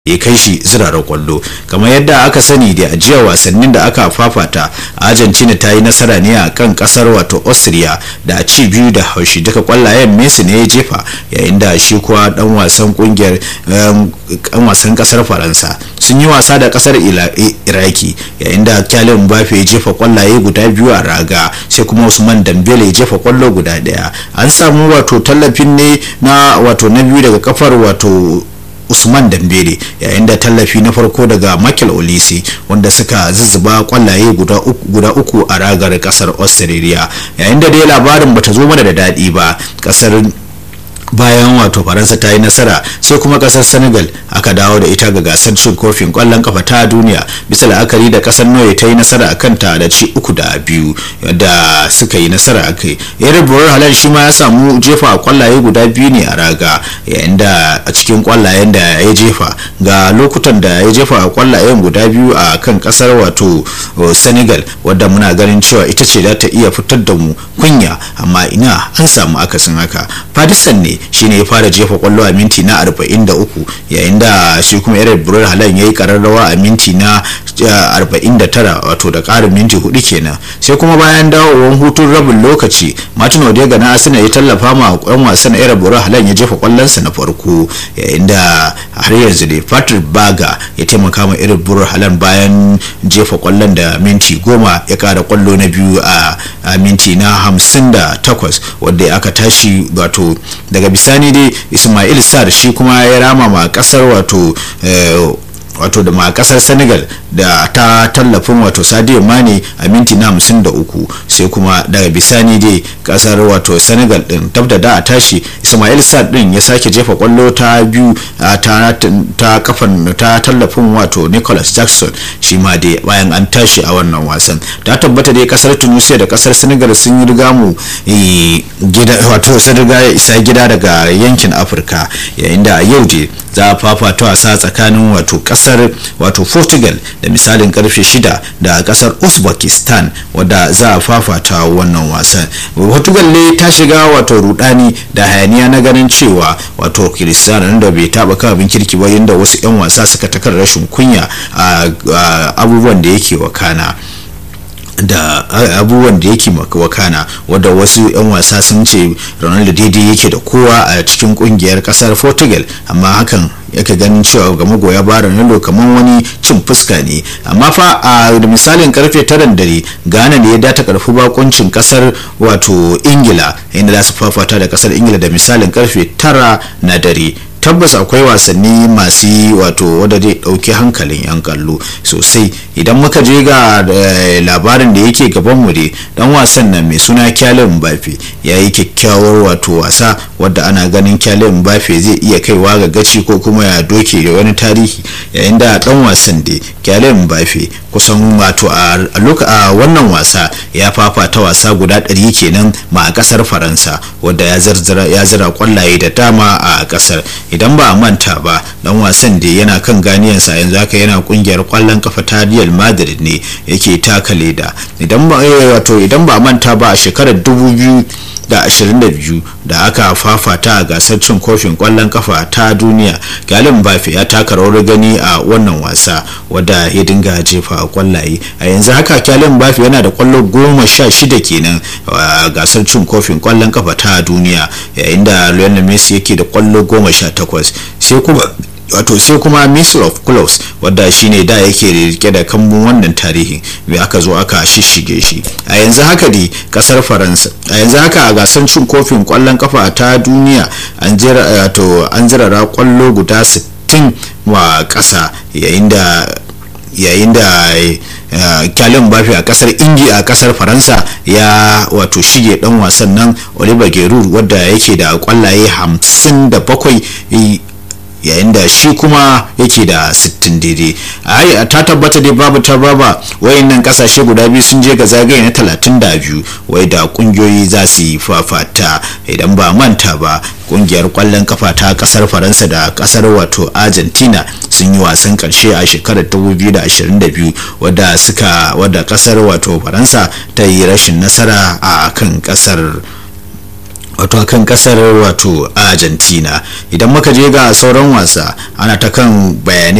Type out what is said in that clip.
ya kai shi zirara kwallo kamar yadda aka sani da ajiyar wasannin da aka fafata argentina ta yi nasara ne a kan kasar wato austria da ci biyu da haushi duka kwallayen messi ne ya jefa yayin da shi kuwa dan wasan kungiyar kan wasan kasar faransa sun yi wasa da kasar iraki yayin da kyalin mbappe ya jefa kwallaye guda biyu a raga sai kuma usman dambele ya jefa kwallo guda daya an samu wato tallafin ne na wato na biyu daga kafar wato usman dambere yayin da tallafi na farko daga michael olisi wanda suka zuzzuba kwallaye guda uku a ragar kasar australia yayin da dai labarin bata zo mana da daɗi ba kasar bayan wato faransa ta yi nasara sai kuma kasar senegal aka dawo da ita ga gasar cin kofin kwallon kafa ta duniya bisa la'akari da kasar norway ta yi nasara a kanta da ci uku da biyu da suka yi nasara a kai irin burar halal shi ma ya samu jefa kwallaye guda biyu ne a raga yayin da a cikin kwallayen da ya jefa ga lokutan da ya jefa kwallayen guda biyu a kan kasar wato senegal wadda muna ganin cewa ita ce za ta iya fitar da mu kunya amma ina an samu akasin haka fadisan ne shine ya fara jefa kwallo a minti na 43 yayin da shi kuma irin burar halan ya yi kararrawa a minti na 49 wato da karin minti hudu kenan sai kuma bayan dawowar hutun rabin lokaci martin odega na asina ya tallafa ma yan wasan irin burar halan ya jefa kwallonsa na farko yayin da har yanzu ne patrick baga ya taimaka ma irin burar halan bayan jefa kwallon da minti goma ya kara kwallo na biyu a minti na 58 wadda aka tashi wato daga bisani dai ismail sar shi kuma ya rama ma kasar wato wato da ma kasar senegal da ta tallafin wato sadio mane a minti na hamsin da uku sai kuma daga bisani dai kasar wato senegal din tabda da a tashi ismail sad din ya sake jefa kwallo ta biyu ta kafan ta tallafin wato nicholas jackson shi ma dai bayan an tashi a wannan wasan ta tabbata dai kasar tunisia da kasar senegal sun yi riga mu gida wato sun riga isa gida daga yankin afirka yayin da yau dai za a fafata wasa tsakanin wato kasar wato portugal da misalin karfe shida da kasar uzbekistan wadda za a fafata wannan wasan portugal ne ta shiga wato rudani da hayaniya na ganin cewa wato cristiano da bai taba kan abin kirki ba yadda wasu 'yan wasa suka takar rashin kunya a abubuwan da yake wakana da abubuwan da yake wakana wadda wasu 'yan wasa sun ce ronaldo daidai yake da kowa a cikin kungiyar kasar portugal amma hakan yake ganin cewa ga magoya ba ronaldo kamar wani cin fuska ne amma fa a da misalin karfe taran dare ghana ne ya data karfi bakuncin kasar wato ingila inda za su fafata da kasar ingila da misalin karfe tara na dare tabbas akwai wasanni masu wato wadda zai dauki hankalin yan kallo sosai idan muka je ga labarin da yake gaban mu dai dan wasan nan mai suna kyalin mbappe ya yi kyakkyawar wato wasa wadda ana ganin kyalin mbappe zai iya kaiwa ga gaci ko kuma ya doke da wani tarihi yayin da dan wasan da kyalin mbappe kusan wato a wannan wasa ya fafata wasa guda ɗari kenan ma a kasar faransa wadda ya zira kwallaye da dama a kasar idan ba a manta ba dan wasan da yana kan ganiyansa yanzu haka yana kungiyar kwallon kafa ta Real Madrid ne yake taka leda idan ba wato idan ba a manta ba a shekarar 2000 da 22 da aka fafata a gasar cin kofin kwallon kafa ta duniya galin bafi ya taka rawar gani a wannan wasa wadda ya dinga jefa kwallaye a yanzu haka kyalin bafi yana da kwallo goma sha shida kenan a gasar cin kofin kwallon kafa ta duniya yayin da lionel messi yake da kwallo goma sha takwas sai kuma wato sai kuma missile of clubs wadda shine da yake rike da kambun wannan tarihin mai aka zo aka shishige shi a yanzu haka dai kasar faransa a yanzu haka a gasar cin kofin kwallon kafa ta duniya an jira wato an jirara kwallo guda 60 wa kasa yayin da yayin da kyalin bafi a kasar india a kasar faransa ya wato shige dan wasan nan oliver giroud wadda yake da kwallaye 57 yayin da shi kuma yake da 60 daidai ai ta tabbata dai babu ta baba wayannan kasashe guda biyu sun je ga zagaye na 32 wai da kungiyoyi za su yi fafata idan ba manta ba kungiyar kwallon kafa ta kasar faransa da kasar wato argentina sun yi wasan karshe a shekarar 2022 wadda suka wadda kasar wato faransa ta yi rashin nasara a kan kasar wato kan kasar wato argentina idan muka je ga sauran wasa ana ta kan bayanai